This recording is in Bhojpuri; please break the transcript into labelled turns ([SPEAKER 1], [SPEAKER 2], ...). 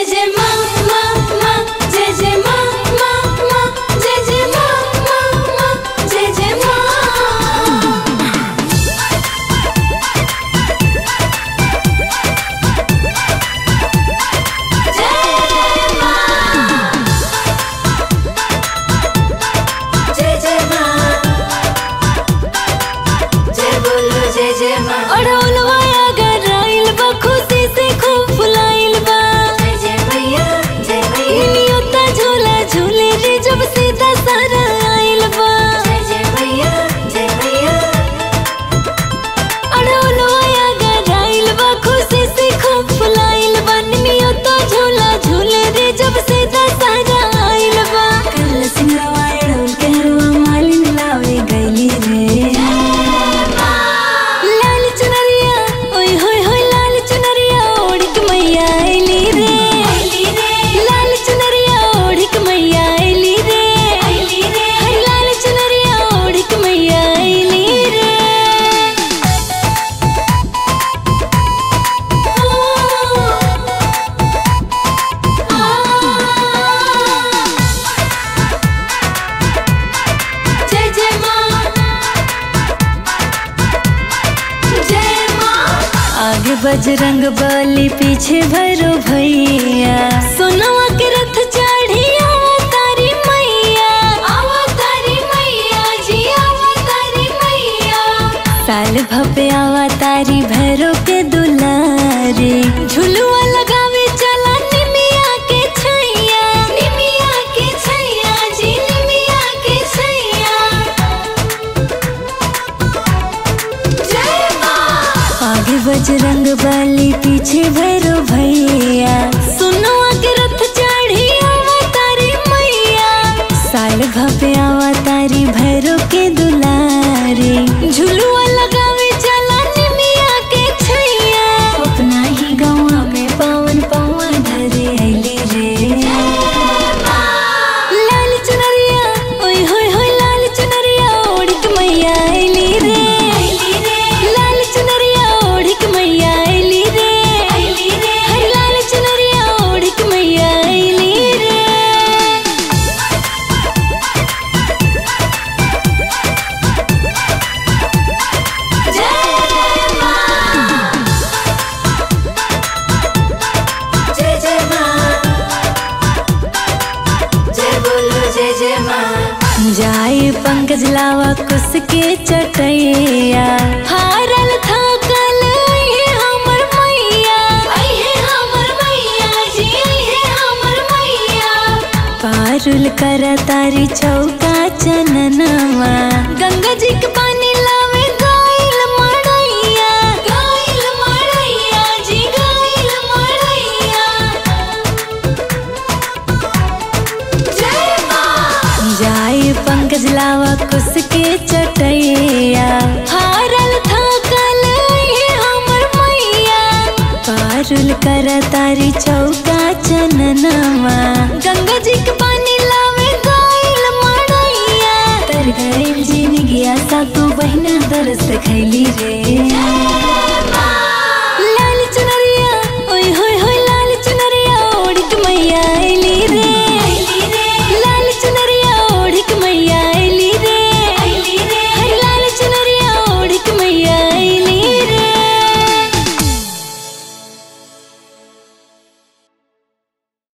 [SPEAKER 1] जय माँ माँ माँ जय जय माँ माँ माँ जय जय माँ माँ माँ जय जय माँ जय जय माँ जय बोलो जय जय माँ
[SPEAKER 2] अड़ौलवा अगर आइल बा खुशी से खूब फुलाइल बा
[SPEAKER 1] जय जय मैया जय मैया
[SPEAKER 2] नियोता झूला झूले रे जब सीधा सारा आइल बा
[SPEAKER 1] जय जय मैया जय मैया
[SPEAKER 2] अड़ौलवा अगर आइल बा खुशी से खूब फुलाइल बा नियोता झूला झूले रे जब सीधा सारा आइल बा कल सिंगरवा अड़ौल के हरवा मालिन लावे गइली रे लाल चुनरिया ओय होय होय लाल चुनरिया ओढ़ के मैया आइली रे
[SPEAKER 1] आइली रे
[SPEAKER 2] लाल चुनरिया ओढ़ के मैया आइली रे
[SPEAKER 1] आइली रे
[SPEAKER 2] हर लाल चुनरिया ओढ़ के मैया आइली रे
[SPEAKER 1] जय जय माँ जय माँ
[SPEAKER 2] आगे बजरंग बली पीछे भैरो भैया सोनवा के रथ चढ़ी तारी मैया
[SPEAKER 1] अवतारी मैया जी अवतारी मैया
[SPEAKER 2] साल भपे आवा तारी भैरो के दुलारे झुलुआ लगावे चला निमिया के छैया
[SPEAKER 1] निमिया के छैया जी निमिया के छैया जय माँ
[SPEAKER 2] आगे बजरंग बली पीछे भैरो भैया सुनवा के रथ चढ़ी तारी मैया साल भपे आवा तारी भैरो के दुलारे झुलुआ लगावे चला निमिया के छैया अपना ही गाँव में पावन पावन धरे अली रे लाल चुनरिया ओय होय होय लाल चुनरिया ओढ़ के मैया अली रे
[SPEAKER 1] आइली रे
[SPEAKER 2] लाल चुनरिया ओढ़ के मैया अली रे
[SPEAKER 1] आइली रे
[SPEAKER 2] हर लाल चुनरिया ओढ़ के मैया अली रे
[SPEAKER 1] जय माँ जय जय माँ जय बोलो जय जय माँ
[SPEAKER 2] जाए पंकज लावा कुस के चटैया हारल थाकल ये हमर मैया
[SPEAKER 1] आई है हमर मैया जी आई है हमर मैया
[SPEAKER 2] पारुल कर तारी चौका चननवा गंगा जी के पानी लावे गाइल मड़ैया
[SPEAKER 1] गाइल मड़ैया जी गाइल मड़ैया जय माँ
[SPEAKER 2] जाए पंकज लावा कुस के चटैया हारल थाकल ये हमर मैया पारुल कर तारी चौका चननवा गंगा जी के पानी लावे गाइल मड़ैया तर गइल जिन गया सा तू बहिना दरस खैली रे